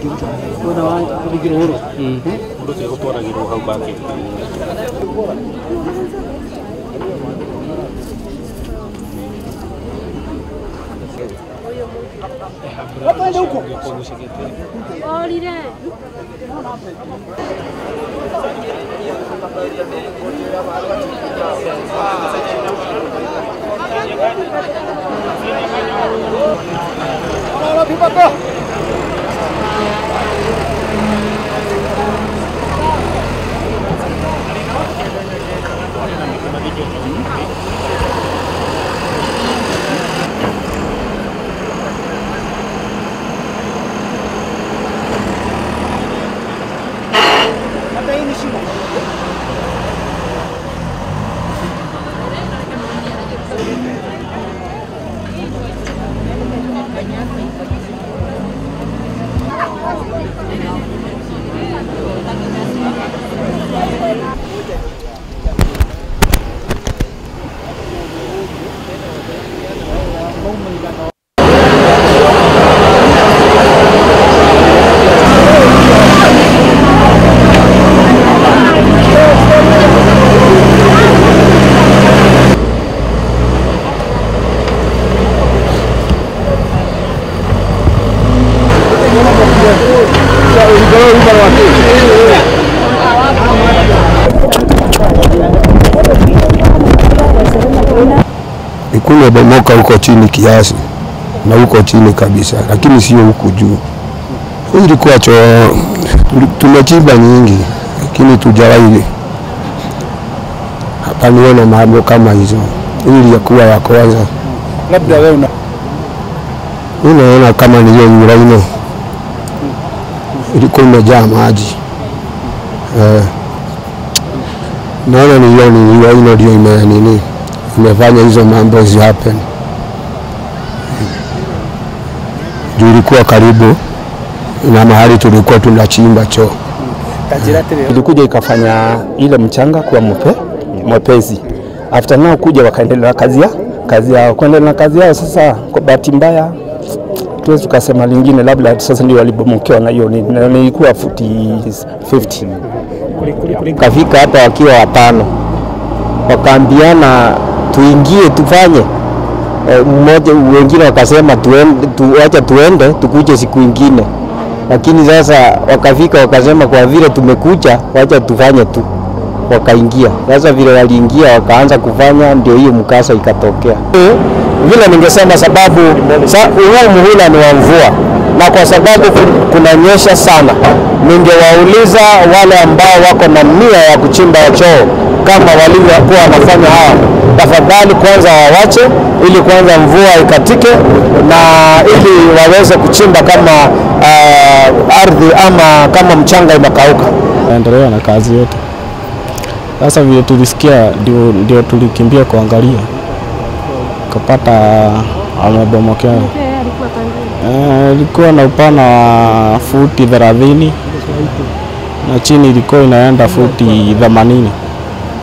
mwena wa rugiro huru Ũndũ ũcio gũtwaragĩrwo hau baketi Orire. Ikulu imebomoka huko chini kiasi na huko chini kabisa, lakini sio huku juu. Hii ilikuwa choo, tuli- tumechimba nyingi, lakini tujawahi hapa niona mambo kama hizo. Hii ilikuwa ya kwanza. labda wewe una Mimi naona kama ni hiyo Uraino ilikuwa imejaa maji eh, naona ni hiyo ni Uraino ndio ime nini imefanya hizo mambo zi happen juu ilikuwa karibu na mahali tulikuwa tunachimba choo. ilikuja ikafanya ile mchanga kuwa mwepe mwepesi. After nao kuja wakaendelea na kazi ya kazi yao, kuendelea na kazi yao. Sasa kwa bahati mbaya tuwezi tukasema lingine, labda sasa ndio walibomokewa na hiyo nini, na ilikuwa futi 50 kafika hapa wakiwa watano, wakaambiana tuingie tufanye E, mmoja wengine wakasema tuende, tu, wacha tuende tukuje siku ingine, lakini sasa wakafika wakasema kwa vile tumekuja, wacha tufanye tu, wakaingia. Sasa vile waliingia wakaanza kufanya, ndio hiyo mkasa ikatokea. Vile ningesema sababu sa, huu muhula ni wa mvua na kwa sababu ku- kunanyesha sana, ningewauliza wale ambao wako na nia ya kuchimba choo kama walivyokuwa wanafanya hawa, tafadhali kwanza wawache ili kwanza mvua ikatike na ili waweze kuchimba kama uh, ardhi ama kama mchanga imekauka. endelea na kazi yote. Sasa vile tulisikia ndio, ndio tulikimbia kuangalia, kapata amebomokea. alikuwa pande. Eh, Ilikuwa na upana wa futi thelathini na chini ilikuwa inaenda futi themanini.